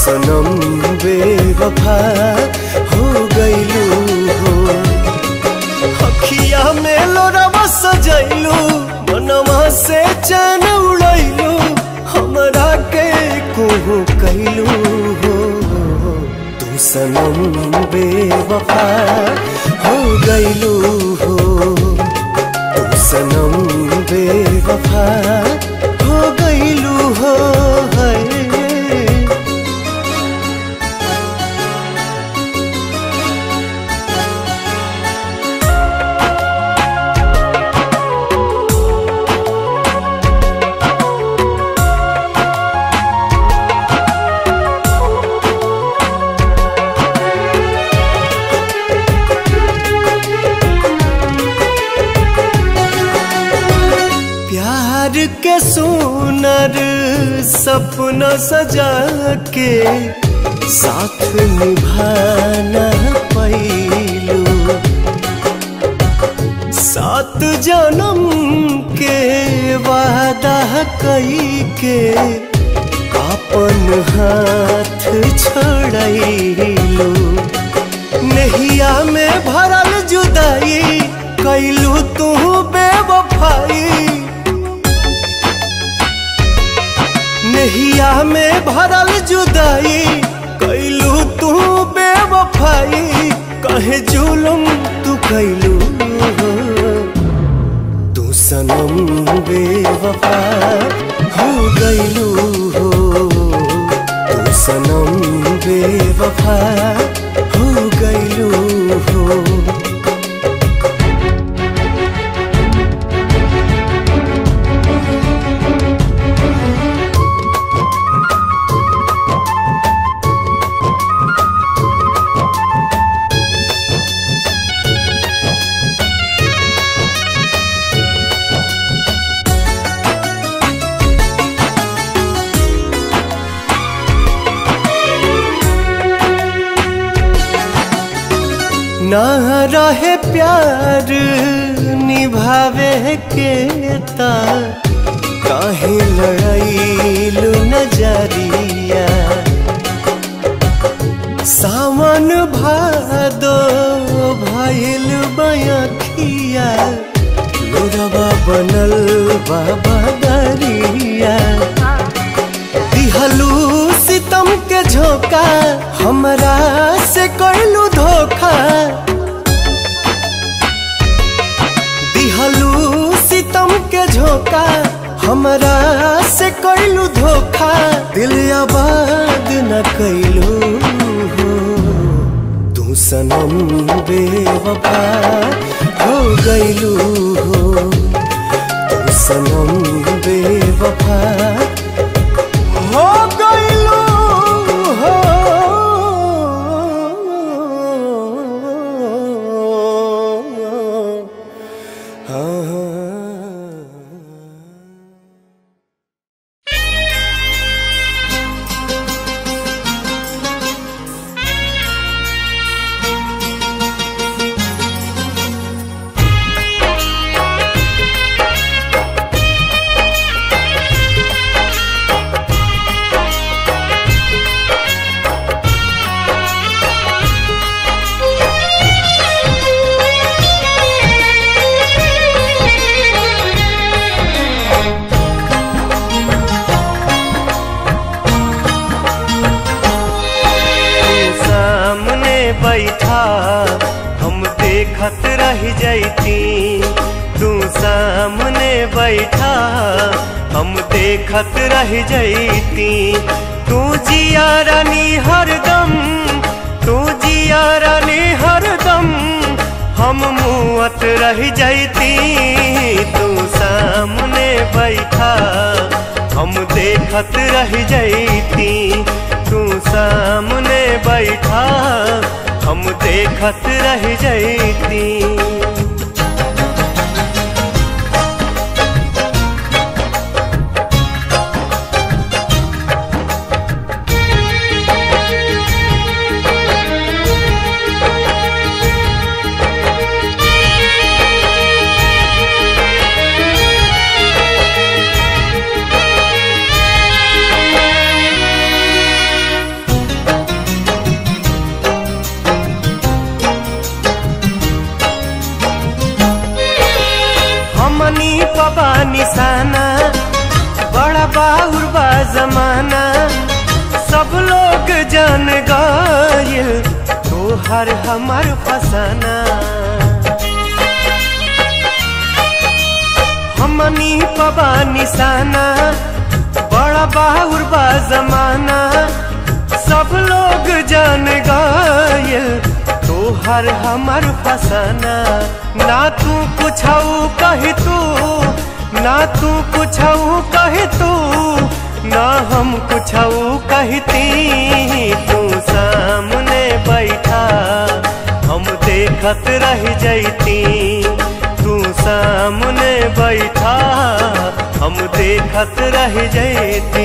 सनम बेवफा हो गईलू हो अखिया में लोरवा सजैलू मनवा से चैन उड़ैलू हमरा के कुहू कैलू हो तू सनम बेवफा हो गईलू हो तू सनम बेवफा हो गईलू हो है प्यार के सुनर सपना सजा के साथ निभाना पैलू सात जन्म के वादा कई के अपन हाथ छोड़लू नहिया में भरल जुदाई कैलू तू बेवफाई नहिया में भरल जुदाई कैलू तू बेवफाई कहे जुलुम तू कैलू तू सनम बेवफा हो गईलू हो तू सनम बेवफा हो गईलू हो ना रहे प्यार निभावे के ता काहे लड़ाईलू नजरिया सावन भादो भइल बयखिया लोरवा बनल बाबा दरिया दिहलू सितम के झोंका हमरा से कैलू धोखा दिहलू सितम के झोंका हमरा से कैलू धोखा दिल आबाद न कैलू हो तू सनम बेवफा हो गईलू हो तू सनम बेवफा हो गईलू हो हाँ तू सामने बैठा हम देखत रह जैती तू सामने बैठा हम देखत रह जैती तू जिया रानी हरदम तू जिया रानी हरदम हम मुआत रह जैती तू सामने बैठा हम देखत रह जैती तू सामने बैठा हम देखत रह जैती हर हमर फसाना हमनी पबा निशाना बड़ा बाहुर बा जमाना सब लोग जान गए तो हर हमर फसाना ना तू कुछ कही तू ना तू कुछ कही तू ना हम कुछ कहती तू सामने बैठा हम देखत रह जैती तू सामने बैठा हम देखत रह जैती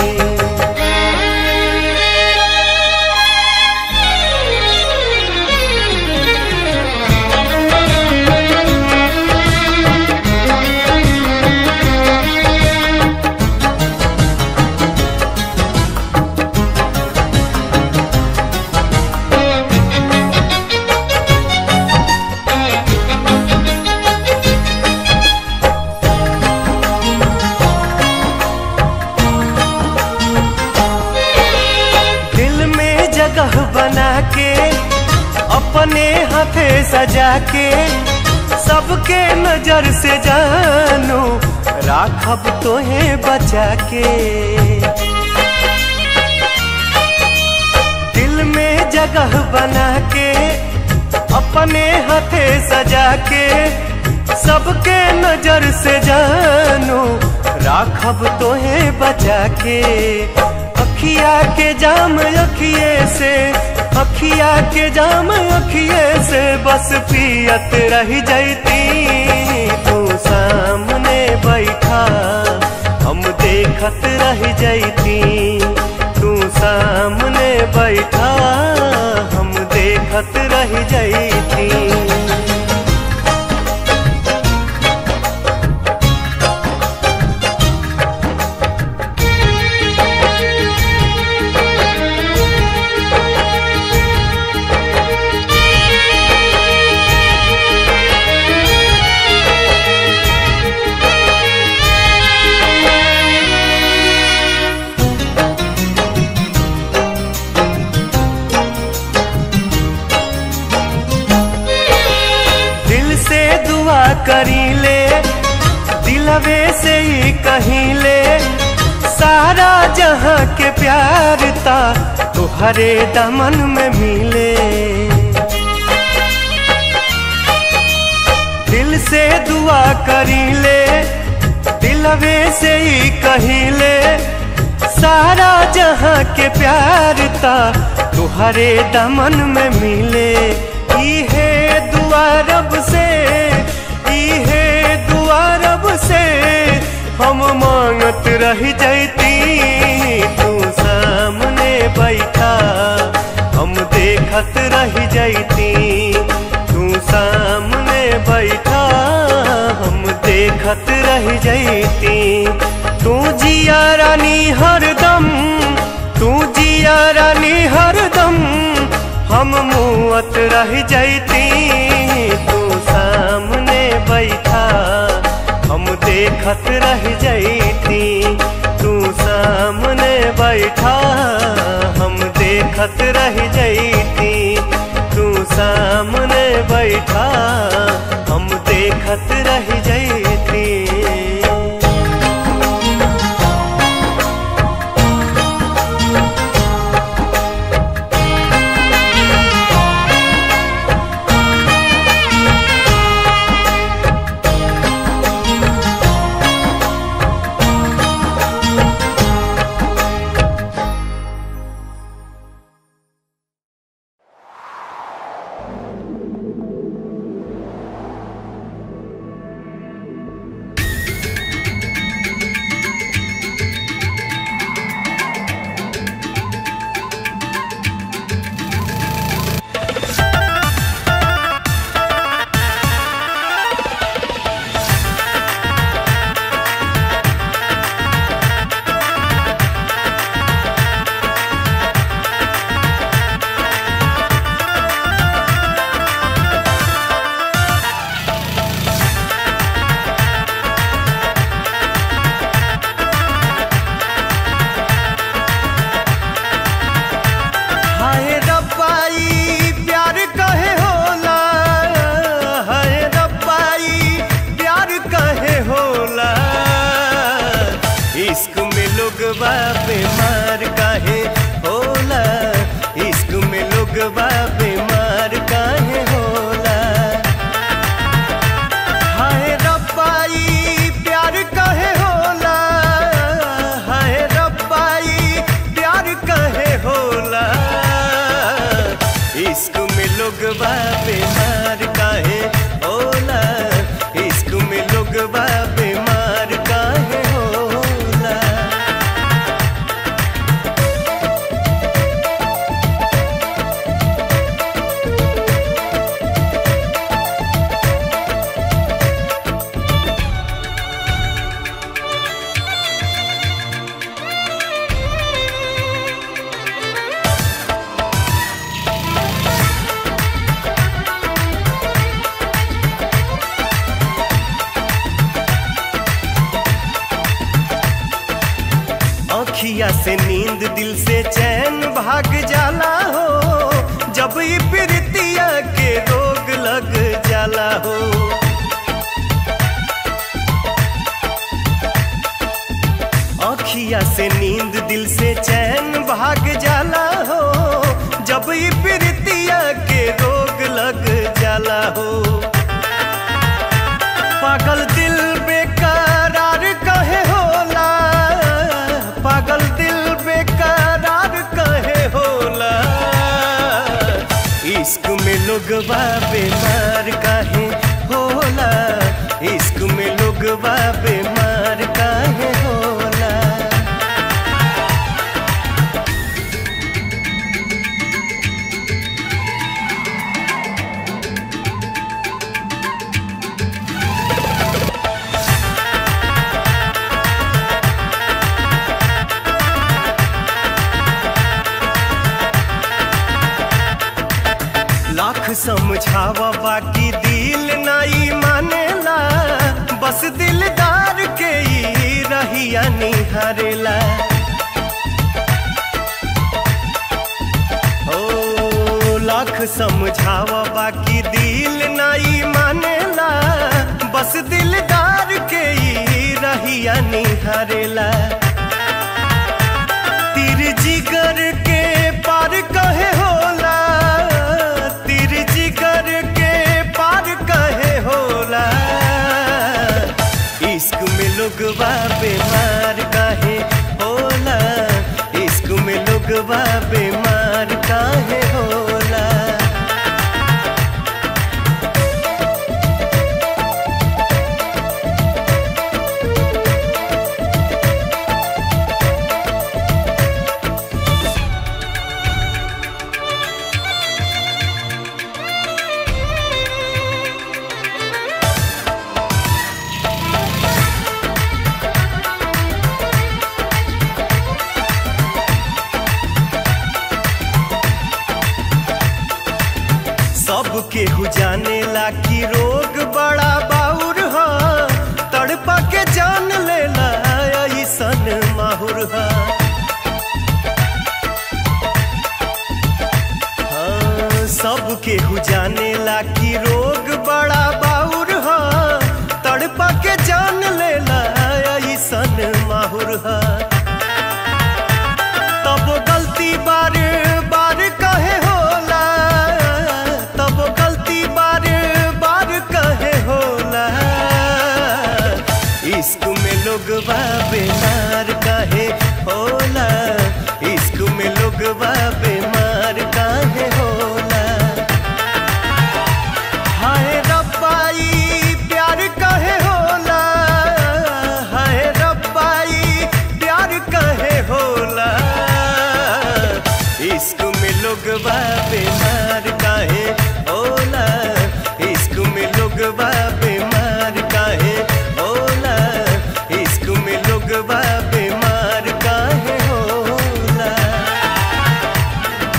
दिल में जगह बना के अपने हाथे सजा के सबके नजर से जानो राखब तोहे बचा के दिल में जगह बना के अपने हाथे सजा के सबके नजर से जानो राखब तोहे बचा के अखिया के जाम अखिए से अखिया के जाम अखिए से बस पियत रह जैती तू सामने बैठा हम देखत रह जैती तू सामने बैठा हम देखत रह जैती दिल से दुआ करी ले दिलवे से ही कहीं ले सारा जहां के प्यार ता तुहरे दमन में मिले दिल से दुआ करी ले दिलवे से ही कहीं ले सारा जहां के प्यार ता तुहरे दमन में मिले इहे दुआ रब से इहे दुआ रब से हम मांगत रह जैती तू सामने बैठा हम देखत रह जैती तू सामने बैठा हम देखत रह जैती तू जिया रानी हरदम तू जिया रानी हरदम हम मुअत रह जैती तू सामने बैठा हम देखत रह जैती तू सामने बैठा हम देखत रह जैती तू सामने बैठा हम देखत रह जैती लोगवा बीमार काहे होला हाय रब्बाई प्यार काहे होला हाय रब्बाई प्यार काहे होला इश्क में लोगवा बीमार काहे होला इश्क में लोगवा बीमार काहे होला अखिया से नींद दिल से चैन भाग जाला हो जब ये प्रीतिया के रोग लग जाला हो अखिया से नींद दिल से चैन भाग जाला हो जब ये प्रीतिया के रोग लग जाला हो पागल दिल बेकरार कहे होला पागल दिल बेकरार कहे होला इश्क में लोगवा बीमार काहे होला इश्क में लोगवा बीमार काहे होला लाख समझावा बाकी दिल नाई मानेला बस दिलदार के ही रहिया निहारेला ओ लाख समझावा बाकी दिल नाई मानेला बस दिलदार के ही रहिया निहारेला तीर जिगर के पार कहे होला तीर जिगर के पार कहे होला इश्क में लोगवा बीमार काहे होला इश्क में लोगवा बीमार काहे होला सबके हु जाने ला कि रोग बड़ा बाउर ह तड़पा के जान लेला ऐसन माहुर ह हाँ, सबके हु जाने ला कि रोग बड़ा बाउर ह तड़पा के जान लेला ऐसन माहुर ह तब गलती बार बार कहे होला तब गलती बार बार कहे होला इश्क में लोगवा बीमार काहे होला इश्क में लोगवा बीमार काहे होला हाय रब्बाई प्यार कहे होला हाय रब्बाई प्यार कहे होला इश्क में लोगवा बीमार काहे होला इश्क में लोगवा बीमार काहे होला इश्क में लोगवा बीमार काहे होला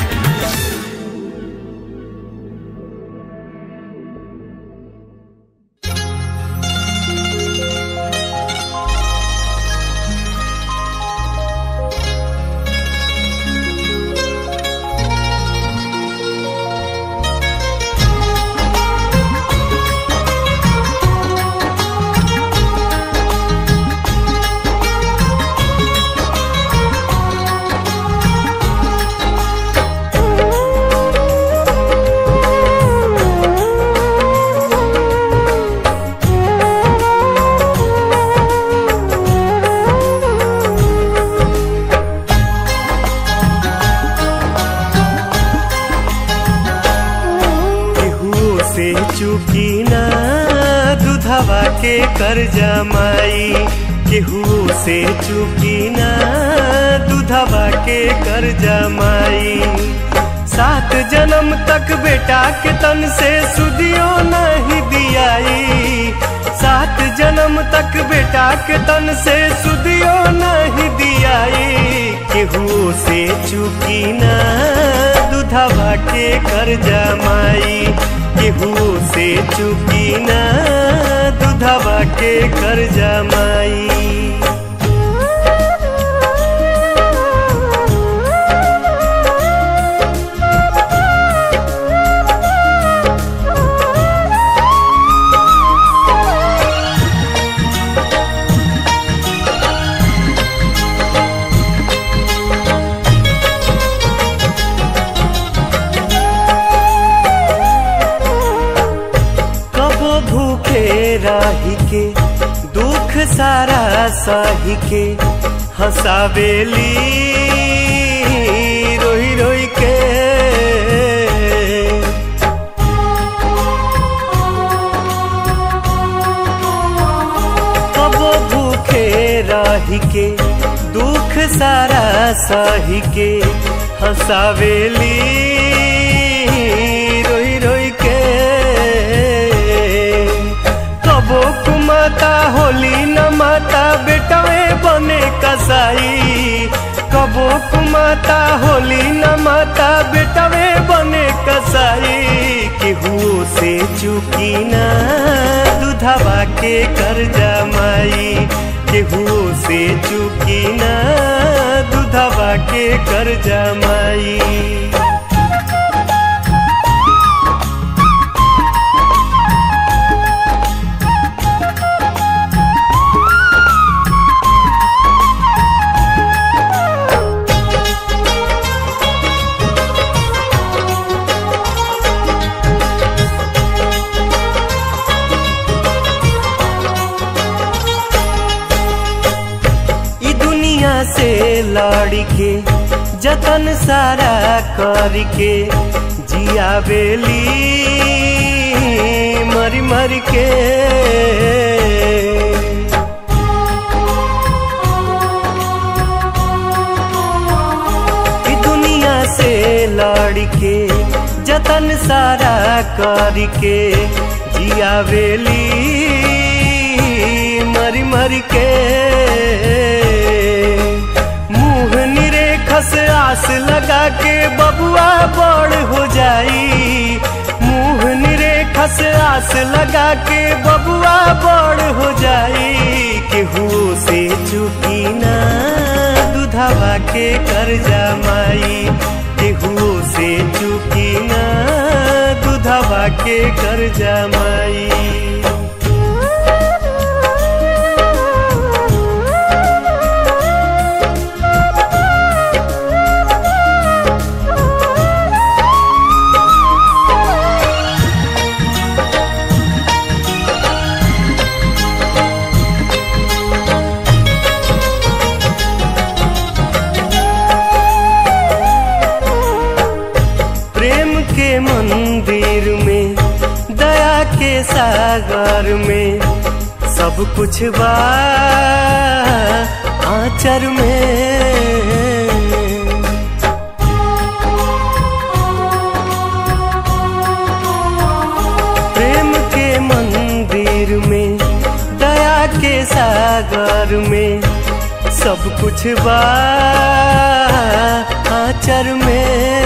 चुकी ना दुधवा के कर जमाई केहू से चुकी ना दुधवा के कर जमाई सात जन्म तक बेटा के तन से सुदियो नहीं दियाई सात जन्म तक बेटा के तन से सुदियो नहीं दियाई केहू से चुकी ना दुधवा के कर जमाई केहू से चुकी ना दुधवा के कर जमाई कबो भूखे राही के दुख सारा साही के हंसावेली रोई रोई के कबो भूखे राही के दुख सारा साही के हंसावेली रोई रोई के कबो कुमाता होली न माता बेटवे बने कसाई कबो कुमाता होली न माता बेटवे बने कसाई केहू से चुकी ना दुधवा के कर जमाई केहू से चुकी ना दुधवा के कर जमाई ई दुनिया से लड़ के जतन सारा करके जिया बेली मरी मरी के ई दुनिया से लड़ के जतन सारा करके जिया बेली मरी मरी के मुंह निरे खस आस लगा के बबुआ बड़ हो जाई मुंह निरे खस आस लगा के बबुआ बड़ हो जाई केहू से चुकी ना दुधवा के कर जमाई केहू से चुकी ना दुधवा के कर जमाई प्रेम के मंदिर में दया के सागर में सब कुछ बा आचर में प्रेम के मंदिर में दया के सागर में सब कुछ बा आचर में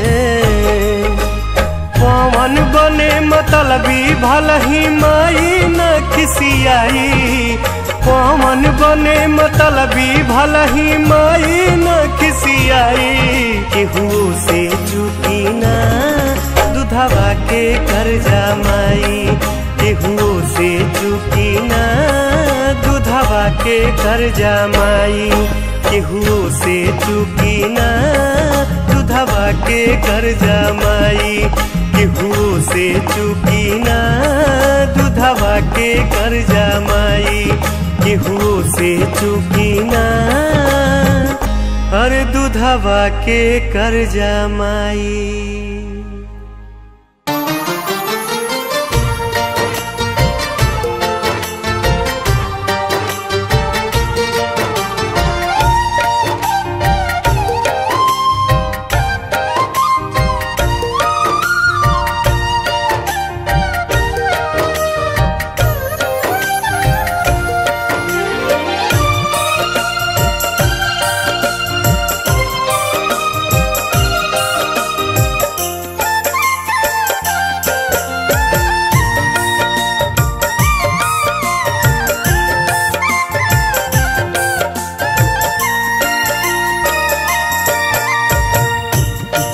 पवन बने मतलबी भल ही माई न खिसियाई पवन बने मतलबी भल ही माई न खिसियाई केहू से चुकी ना दुधवा के कर जमाई केहू से चुकी ना दुधवा के कर जमाई केहू से चुकी ना दुधवा के कर जमाई केहू से चुकी ना दुधवा के कर जमाई केहू से चुकी ना हर दुधवा के कर जमाई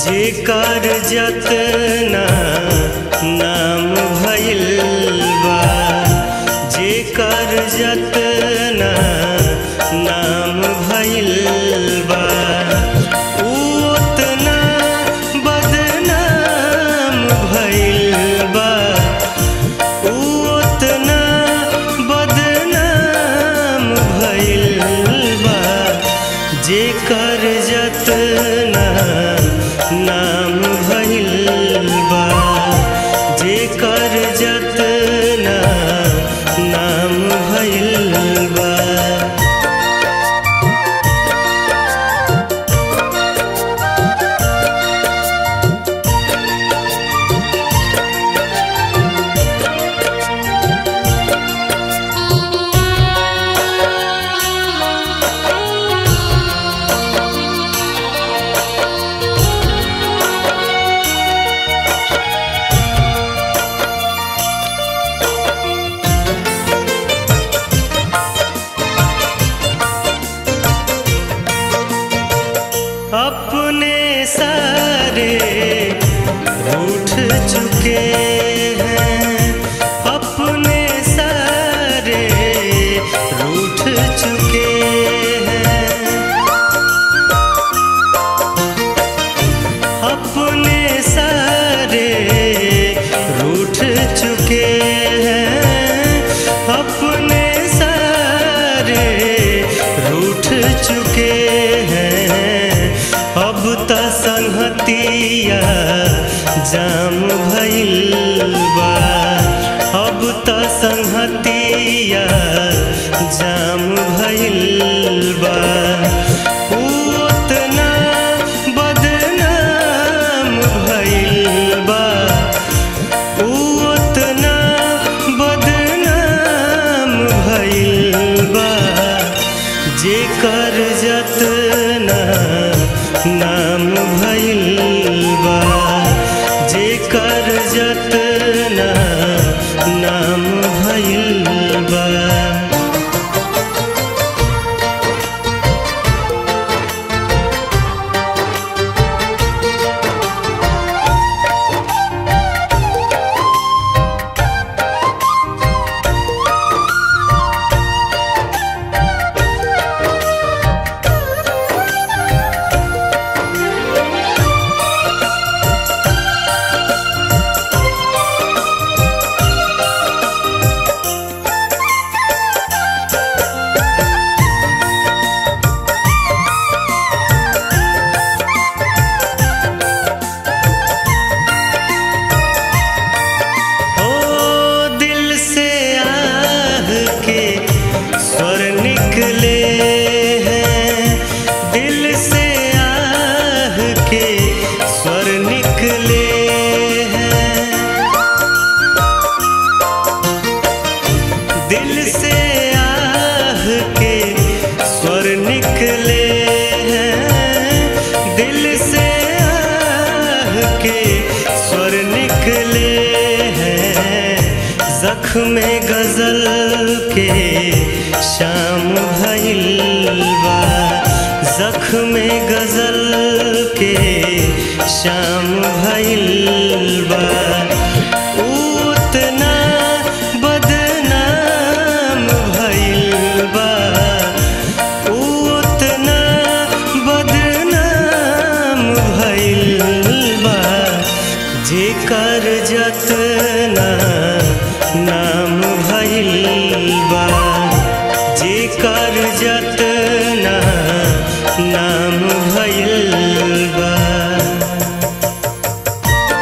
जेकर जतना नाम भइल बा जेकर जतना नाम भइल बा उ ओतना बदनाम भइल बा उ ओतना बदनाम भइल बा जेकर जतना नाम भइल बा जेकर जतना नाम भइल बा अपने सारे रूठ चुके हैं अपने सारे रूठ चुके हैं अपने सारे रूठ चुके हैं अपने सारे रूठ चुके हैं अब त संहतिया जाम भइल बा अब त संहतिया जाम भइल बा उ ओतना बदनाम भइल बा उ ओतना बदनाम भइल बा जेकर जतना नाम भइल बा जेकर जतना नाम भइल बा ओ दिल से आह के स्वर निकले हैं दिल से आह के स्वर निकले हैं दिल से आह के स्वर निकले हैं दिल से आह के स्वर निकले हैं जख्म गजल के शाम भइल बा जख्म गजल के शाम भइल बा उ ओतना बदनाम भइल बा उ ओतना बदनाम भइल बा जेकर जतना नाम भइल बा जेकर जतना नाम भइल बा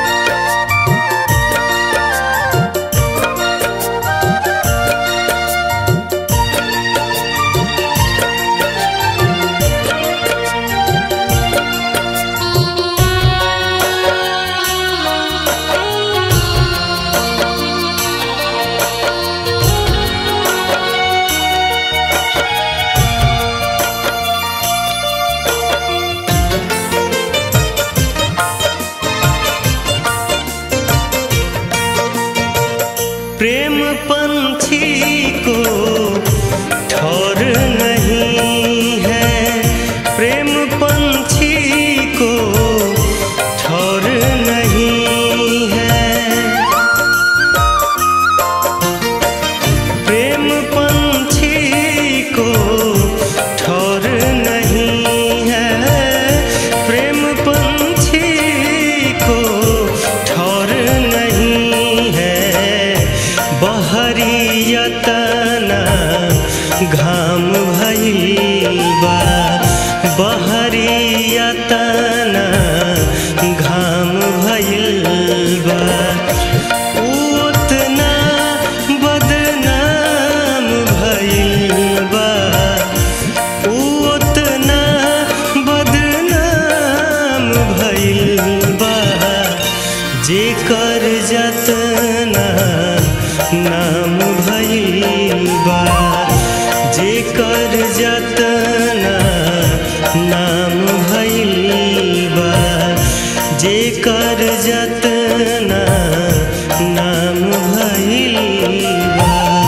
जेकर जतना नाम भइल बा जेकर जतना नाम भइल बा जेकर जतना नाम भइल बा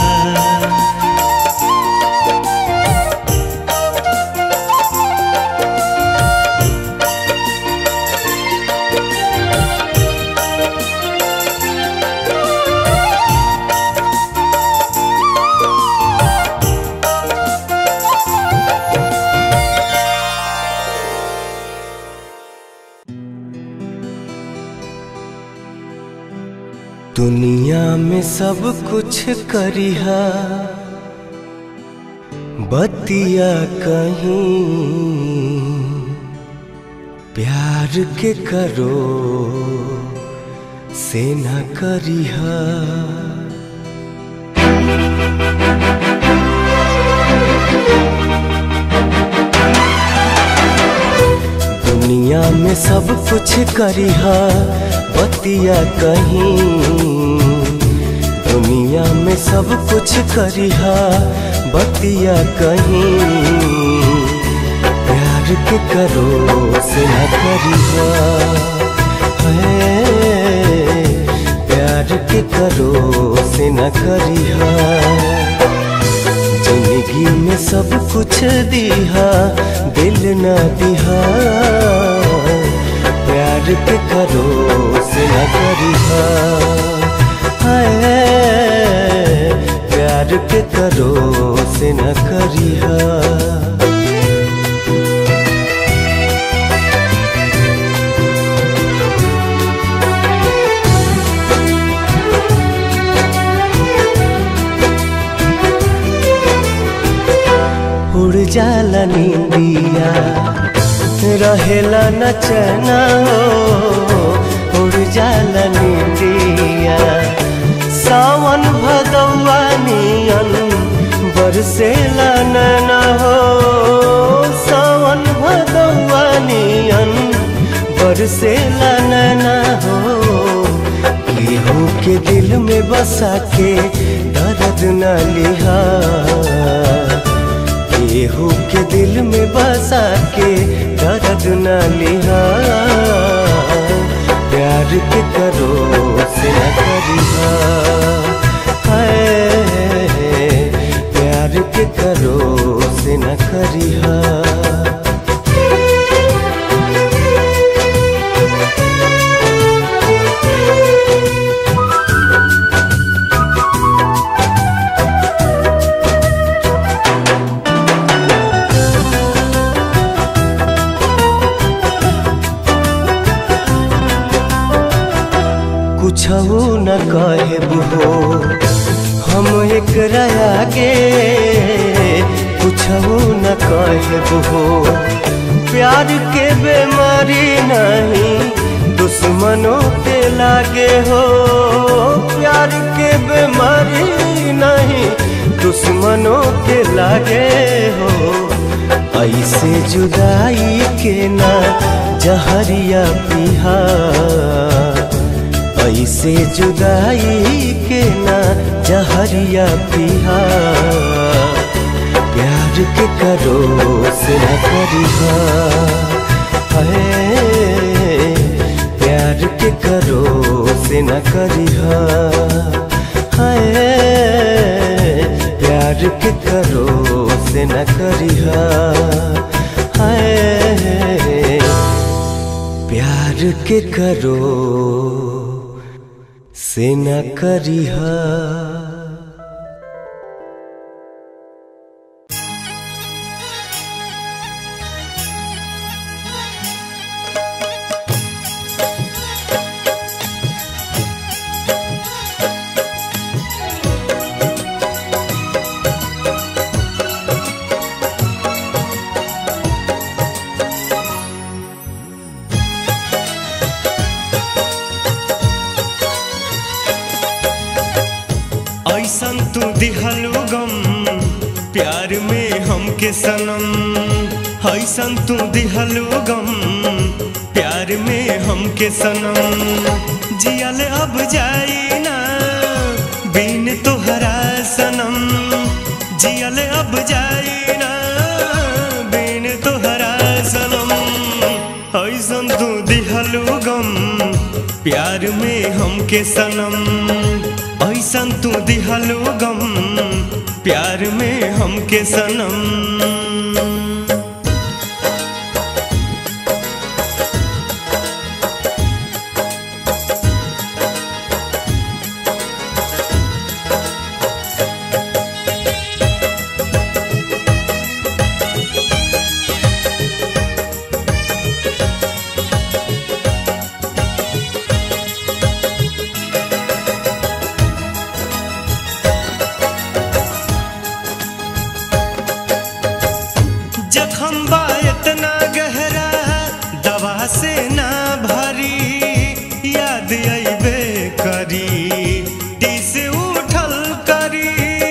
दुनिया में सब कुछ करिहा बतिया कहीं प्यार के करो से न करिहा दुनिया में सब कुछ करिहा बतिया कहीं दुनिया में सब कुछ करिहा बतिया कहीं प्यार के करो से न करिहा है प्यार के करो से न करिहा जिंदगी में सब कुछ दिहा दिल न दिहा प्यार के करो से न करिहा हाय प्यार के करो से न करिहा उड़ जाला नींदिया रहेला न चना हो उड़ जाला नींदिया सावन भदौआ नियन बरसेला नैना हो सावन भदौआ नियन बरसेला नैना हो केहू के दिल में बसा के दर्द न लिहा केहू के दिल में बसा के दर्द न लिहा प्यार के करो से न करिहा हाय प्यार के करो से न करिहा कुछ न कहब हो हम एक आगे कुछ न कहब हो प्यार के बेमारी नहीं दुश्मनों के लागे हो प्यार के बेमारी नहीं दुश्मनों के लागे हो ऐसे जुदाई के ना जहरिया पिहा ऐसे जुदाई के ना जहरिया पिहा प्यार के करो से न करिहा है प्यार के करो से न करिहा है प्यार के करो से न करिहा है प्यार के करो से न करिहा ऐसन तू दिहलू गम प्यार में हमके सनम ऐसन तू दिहलू गम प्यार प्यार में हमके सनम जियल अब जाई ना बिन तोहरा सनम जियल अब जाई ना बिन तोहरा सनम ऐसन तू दिहलू गम प्यार में हमके सनम ऐसन तू दिहलू गम प्यार में हमके सनम जखम बा इतना गहरा दवा से ना भरी याद अबे करी टीस उठल करी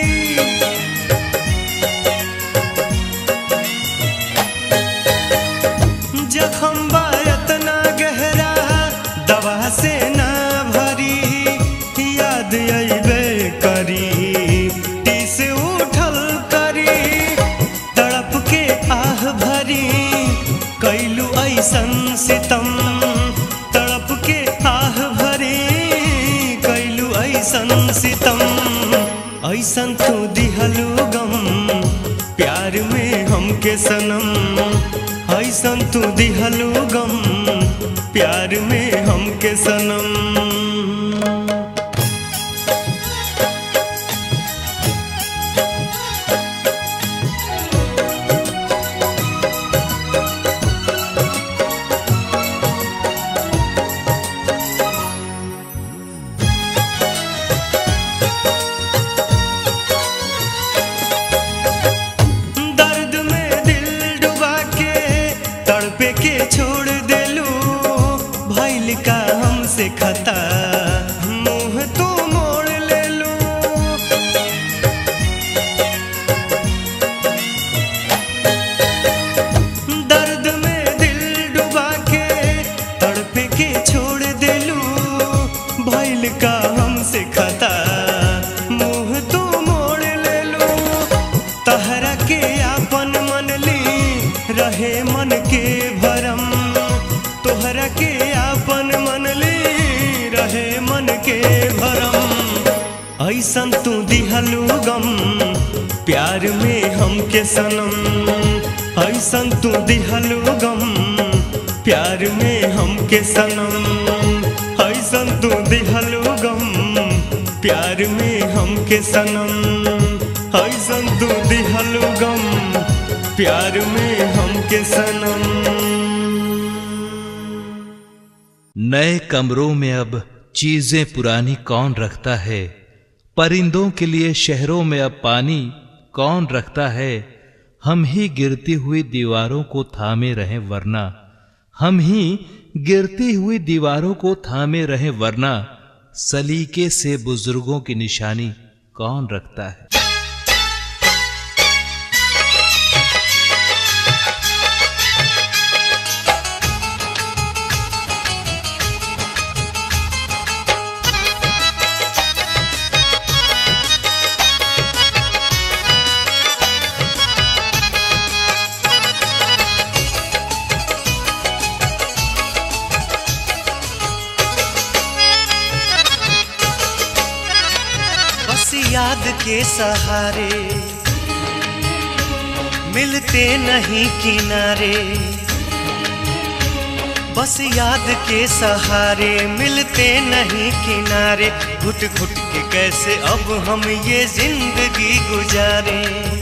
जखम बा इतना गहरा दवा से ना भरी याद अबे करी टीस उठल करी तड़प के आह भरी कैलू ऐसन सितम तड़प के आह भरी कैलू ऐसन सितम ऐसन तू दिहलू गम प्यार में हमके सनम ऐसन तू दिहलू गम प्यार में हमके सनम दर्द में दिल डुबा के तड़पे के छोड़ देलू भैल का हमसे खता मुंह तू मोड़ लेलू दर्द में दिल डुबा के तड़पे के छोड़ देलू भैल का हमसे खता मुंह तू मोड़ लेलू तहरा के आपन मन ली रहे मन के भरम तोहरा के आपन मन ली रहे मन के भरम ऐसन तू दिहलू गम प्यार में हमके सनम ऐसन तू दिहलू गम प्यार में हमके सनम ऐसन तू दिहलू गम प्यार में हमके सनम ऐसन तू दिहलू गम प्यार में हमके सनम नए कमरों में अब चीजें पुरानी कौन रखता है परिंदों के लिए शहरों में अब पानी कौन रखता है हम ही गिरती हुई दीवारों को थामे रहें वरना हम ही गिरती हुई दीवारों को थामे रहें वरना सलीके से बुजुर्गों की निशानी कौन रखता है बस याद के सहारे मिलते नहीं किनारे बस याद के सहारे मिलते नहीं किनारे घुट घुट के कैसे अब हम ये जिंदगी गुजारे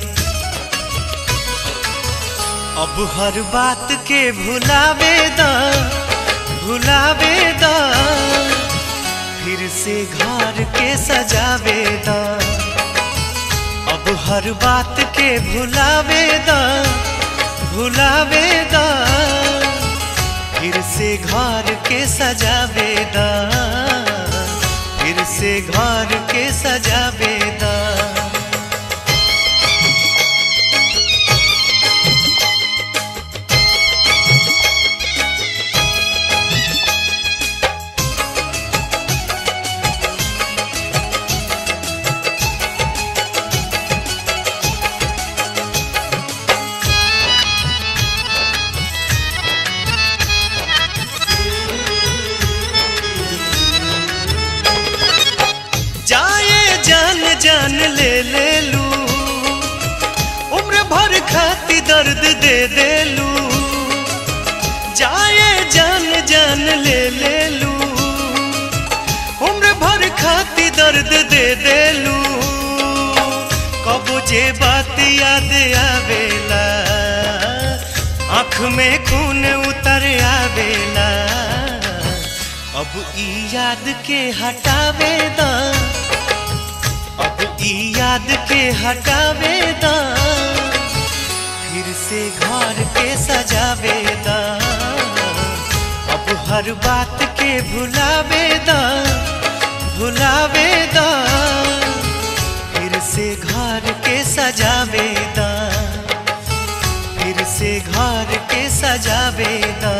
अब हर बात के भुलावे दा भुलावे दा फिर से घर के सजावे दा अब हर बात के भुलावे दा भुलावे दा फिर से घर के सजावे दा फिर से घर के सजावे दा खाती दर्द दे देलू जाए जान जान ले ले लू उम्र भर खाती दर्द दे देलू कबो जे बात याद आवेला आँख में खून उतर आवेला अब ई याद के हटावे दा अब ई याद के हटावे दा फिर से घर के सजावे दा अब हर बात के भुलावे दा भुलावे दा फिर से घर के सजावे दा फिर से घर के सजावे दा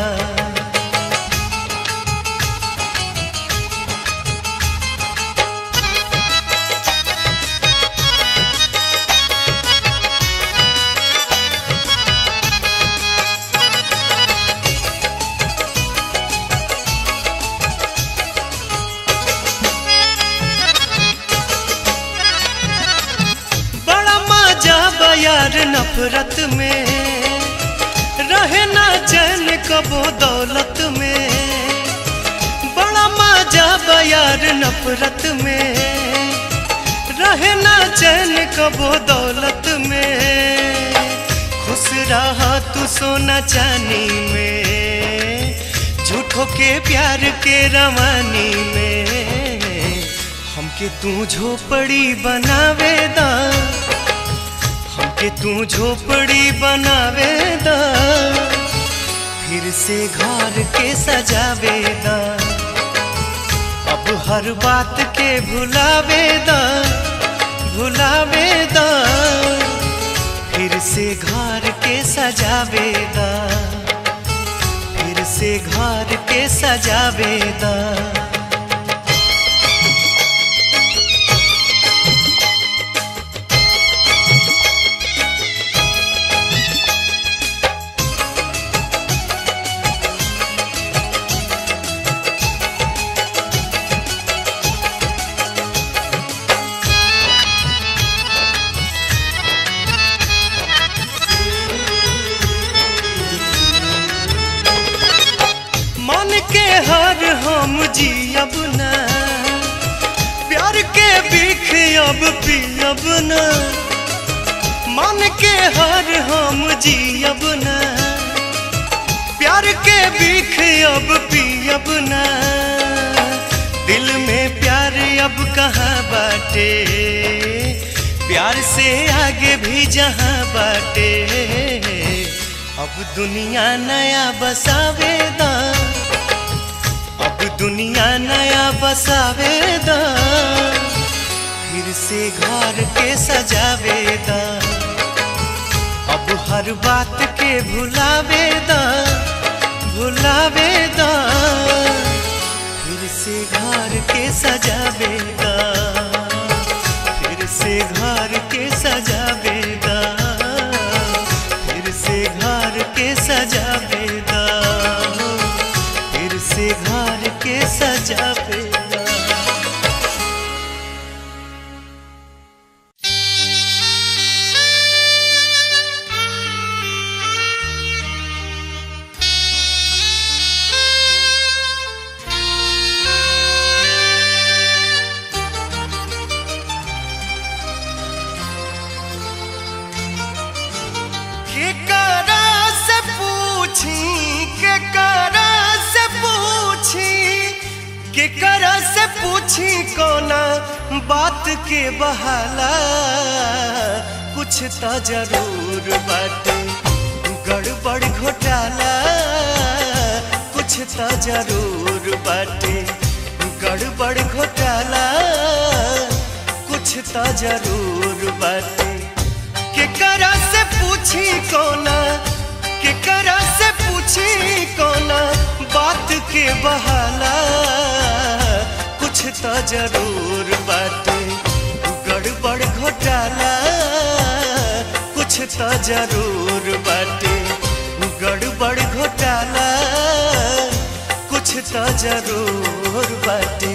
बड़ा मजा बयार नफरत में रहे ना चैन कबो दौलत में बड़ा मजा बयार नफरत में रहे ना चैन कबो दौलत में खुश रहा तू सोना चांदी में झूठों के प्यार के रवानी में हमके तू झोपड़ी बनावे दा हमके तू झोपड़ी बनावे दा फिर से घर के सजावे दा अब हर बात के भुलावे दा भुलावे दा फिर से घर के सजावे दा फिर से घर के सजावे दा मन के हर हम जियब न प्यार के बीख अब पियब न मन के हर हम जियब न प्यार के बीख अब पियब न दिल में प्यार अब कहाँ बाटे प्यार से आगे भी जहाँ बाटे अब दुनिया नया बसावे दा अब दुनिया नया बसावे दा फिर से घर के सजावे दा अब हर बात के भुलावे दा भुलावे दा फिर से घर के सजावे दा फिर से घर के सजावे दा फिर से घर के सजावे दा फिर से घर के सजावे दा केकरा से पूछी केकरा से पूछी केकरा से पूछी कोना बात के बहाला कुछ तो जरूर बाटे गड़बड़ घोटाला कुछ तो जरूर बाटे गड़बड़ घोटाला कुछ तो जरूर बाटे केकरा से पूछी कोना केकरा से पूछी कोना बात के बहाला कुछ तो जरूर बाटे गड़बड़ घोटाला कुछ तो जरूर बाटे गड़बड़ घोटाला कुछ तो जरूर बाटे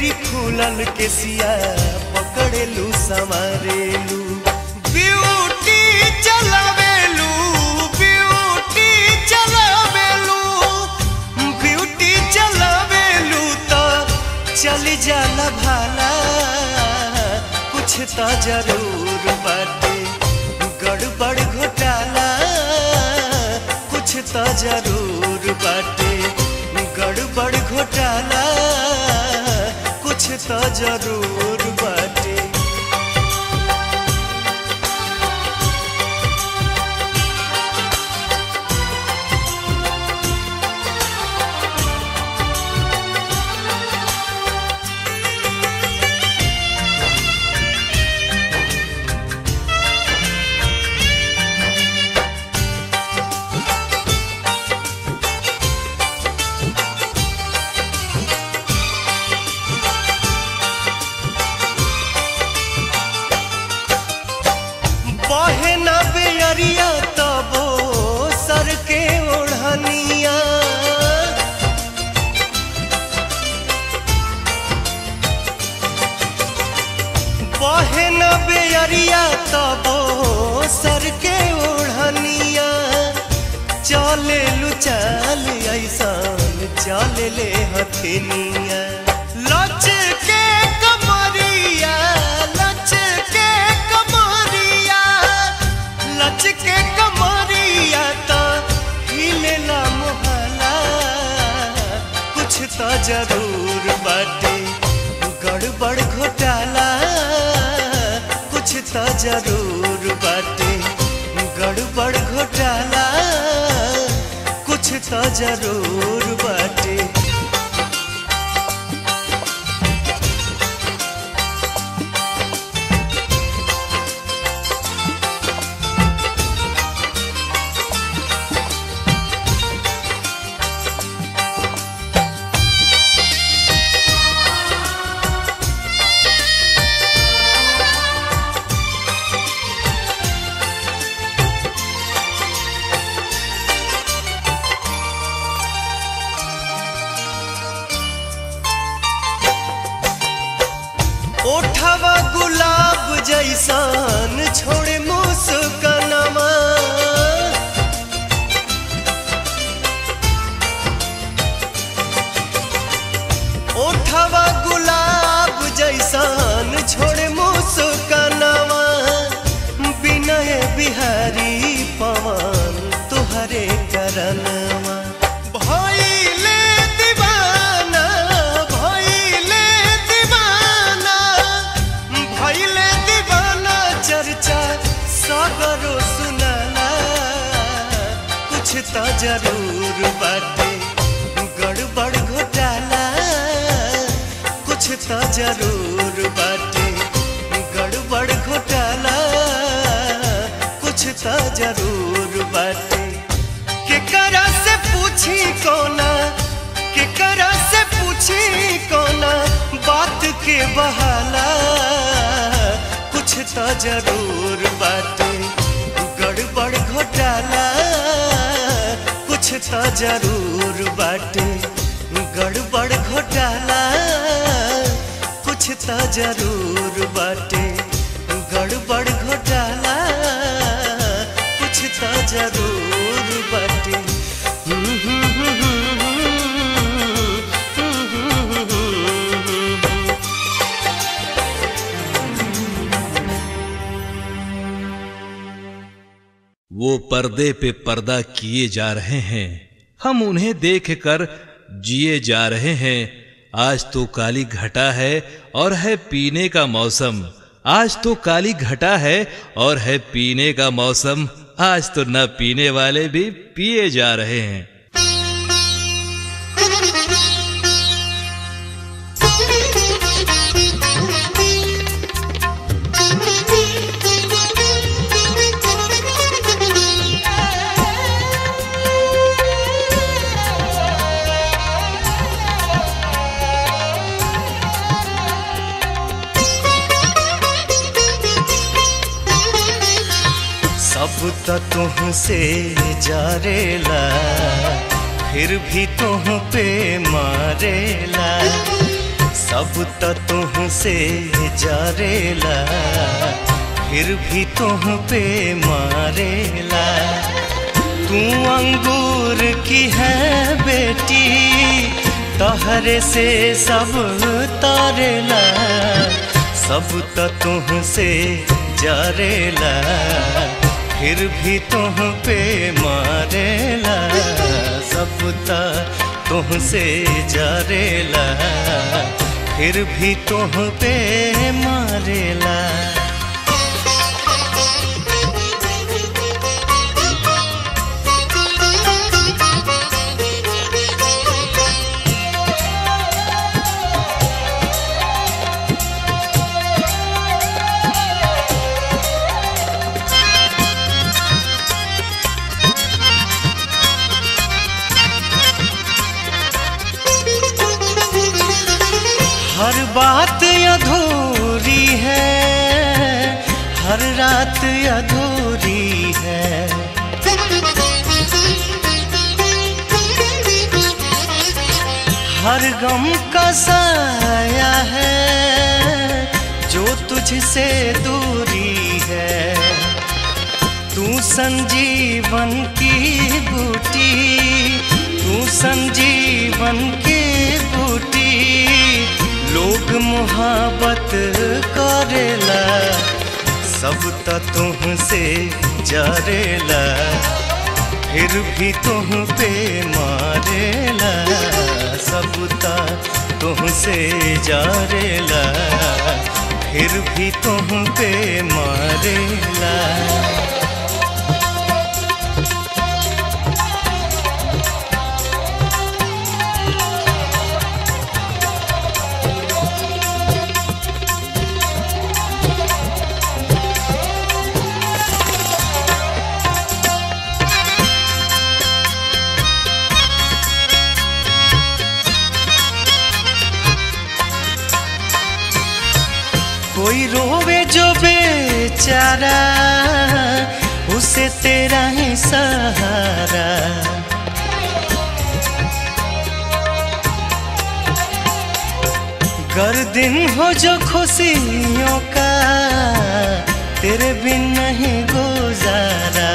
बेरी खुलल के सिया पकड़ेलू संवारेलू ब्यूटी चलावेलू ब्यूटी चलावेलू ब्यूटी चलावेलू तो चल जाला भाला कुछ तो जरूर बाटे गड़बड़ घोटाला कुछ तो जरूर बाटे गड़बड़ घोटाला कुछ तो जरूर बाटे बहे न बेअरिया तबो सर के ओढ़निया बहे न बेअरिया तबो सर के ओढ़निया चले लू चल ऐसान चले ले हथेनिया लच के कमरिया लच के कमरिया लच के कमरिया तो हिलेला मोहला कुछ तो जरूर बाटे गड़बड़ घोटाला कुछ तो जरूर बाटे गड़बड़ घोटाला कुछ तो जरूर बाटे ओठवा गुलाब जैसान छोड़े मुस्कनवा ओठवा गुलाब जैसान छोड़े मुस्कनवा विनय बिहारी पवन तुहरे करनवा भइले दीवाना भइले दीवाना भइले दीवाना चर्चा सगरो सुनाला कुछ तो जरूर बाटे गड़बड़ घोटाला कुछ तो जरूर बाटे गड़बड़ घोटाला कुछ तो जरूर बाटे केकरा से पूछी कोना केकरा से पूछी कोना बात के बहाला कुछ तो जरूर बाटे गड़बड़ घोटाला कुछ तो जरूर बाटे गड़बड़ घोटाला कुछ तो जरूर बाटे गड़बड़ घोटाला कुछ तो जरूर बाटे वो पर्दे पे पर्दा किए जा रहे हैं हम उन्हें देखकर जिए जा रहे हैं आज तो काली घटा है और है पीने का मौसम आज तो काली घटा है और है पीने का मौसम आज तो न पीने वाले भी पिए जा रहे हैं सब त तुहसे जारेला फिर भी तुह पे मारेला सब त तुह से जारेला फिर भी तुह पे मारेला तू अंगूर की है बेटी तहरे से सब तारेला सब त तुह से जारेला फिर भी तुह पे मारेला सब त तुह से जारेला फिर भी तुह पे मारेला हर बात अधूरी है हर रात अधूरी है हर गम का साया है जो तुझसे दूरी है तू संजीवन की बूटी तू संजीवन की बूटी लोग मोहब्बत करेला सब त तुह से जारेला फिर भी तुह पे मारेला सब त तुह से जारेला फिर भी तुह पे मारेला कोई रोवे जो बेचारा उसे तेरा ही सहारा गर दिन हो जो खुशियों का तेरे बिन नहीं गुजारा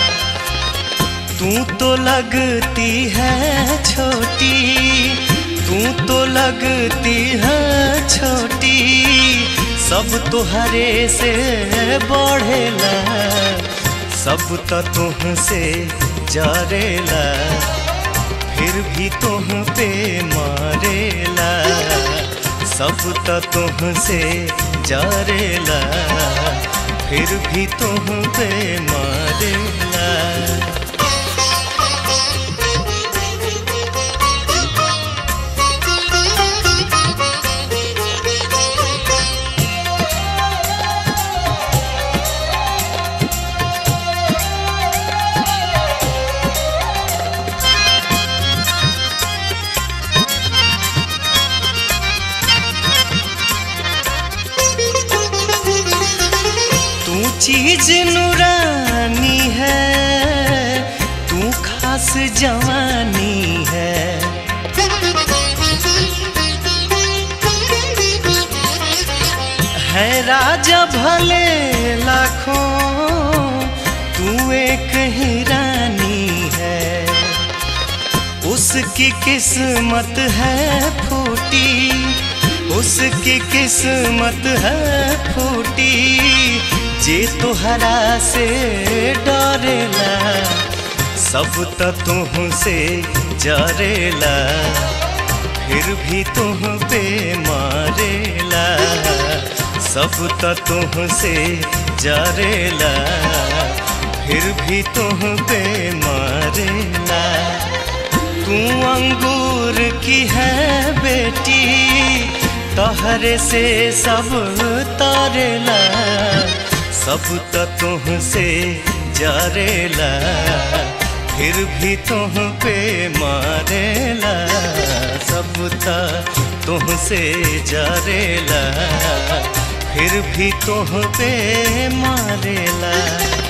तू तो लगती है छोटी तू तो लगती है छोटी सब तुहरे से बढ़ेला सब त तुह से जारेला फिर भी तुह पे मारेला सब त तुह से जारेला फिर भी तुह पे मारेला तू चीज नूरानी है तू खास जवानी है है राजा भले लाखों तू एक ही रानी है उसकी किस्मत है फूटी उसकी किस्मत है फूटी जे तुहरा से डरेला सब त तुह से जरेला फिर भी तुह पे मारेला सब त तुह से जरेला फिर भी तुह पे मारेला तू अंगूर की है बेटी तहरे से सब तारेला सब त तुह से जारेला फिर भी तुह पे मारेला सब त तुह से जारेला फिर भी तुह पे मारेला